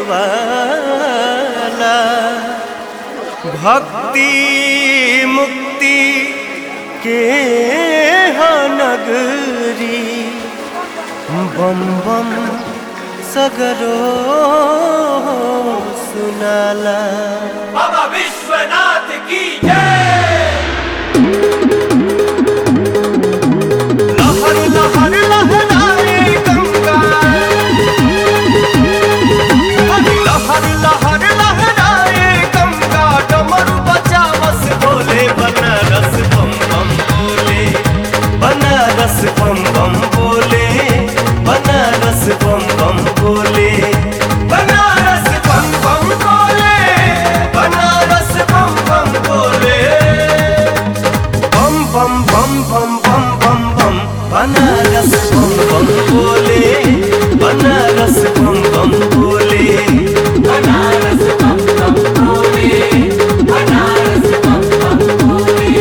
वाला भक्ति मुक्ति के हा नगरी बम बम सगरो सुनाला बाबा विश्वनाथ की जय लहर लहर लहराए गंगा लहर लहर लहराए गंगा डमरू बचावस बोले बनारस बम बम बोले बनारस बम बम बोले बनारस बम बम बोले बनारस बम बम बोले बनारस बम बम बोले बम बम बम बम बम बम बम बनारस बम बम बोले बनारस बम बम बोले बनारस बम बम बोले बनारस बम बम बोले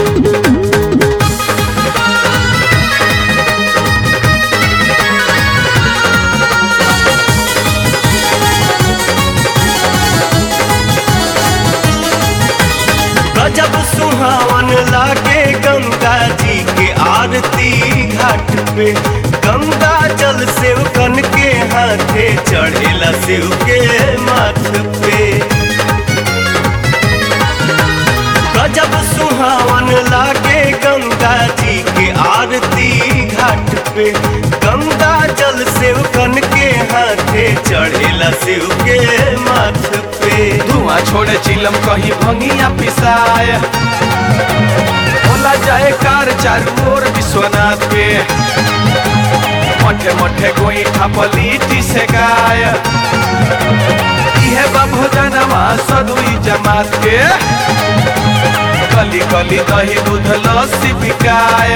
गजब सुहावन लागे गंगा जी के आरती घाट पे गंगा जल सेवकन के हाथे चढ़ेला शिव के माथ पे गजब सुहावन लागे गंगा जी के आरती घाट पे गंगा जल सेवकन के हाथे चढ़ेला शिव के माथ पे धुआं छोड़े चिलम कहीं भंगिया पिसाय होला जाए कार चारू ओर विश्वनाथ के मठे मठे गोई थापलीटी से गाय इहे बा भोजनमा सदुई जमात के गली गली दही दूध लस्सी बिकाय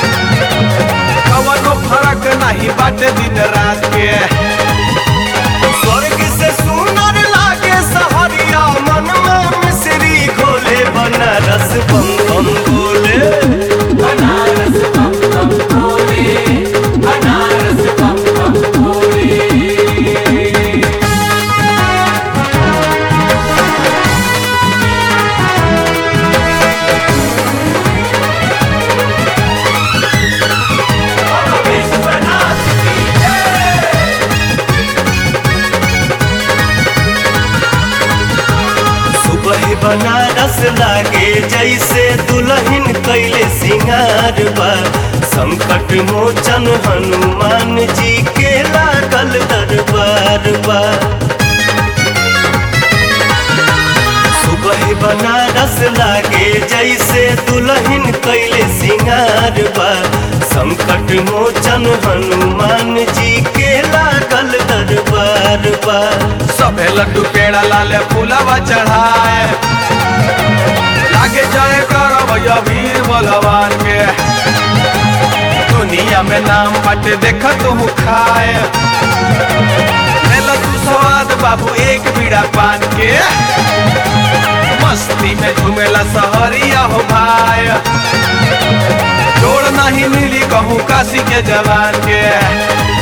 कवनो फरक नहीं बाटे दिन रात के स्वर्ग से सुंदर लागे सहरिया मन में मिश्री घोले बनारस बम बम बोले बनारस बम बम बोले बनारस बम बम बोले विश्वनाथ की जय सुबह बनारस लागे जैसे दुल्हन कैले सिंगार बा संकट मोचन हनुमान जी के लागल दरबार बा सुबह बनारस लागे जैसे दुल्हन कैले सिंगार बा संकट मोचन हनुमान जी के लागल दरबार बा सबे लड्डू पेड़ा लाले फूलवा चढ़ाए लागे जाए करब वीर बलवान के दुनिया में नाम बाटे देख तू खाए लेला तू स्वाद बाबू एक बीड़ा पान के मस्ती में झूमेला सहरिया हो भाई जोड़ नहीं मिली कहूँ काशी के जवान के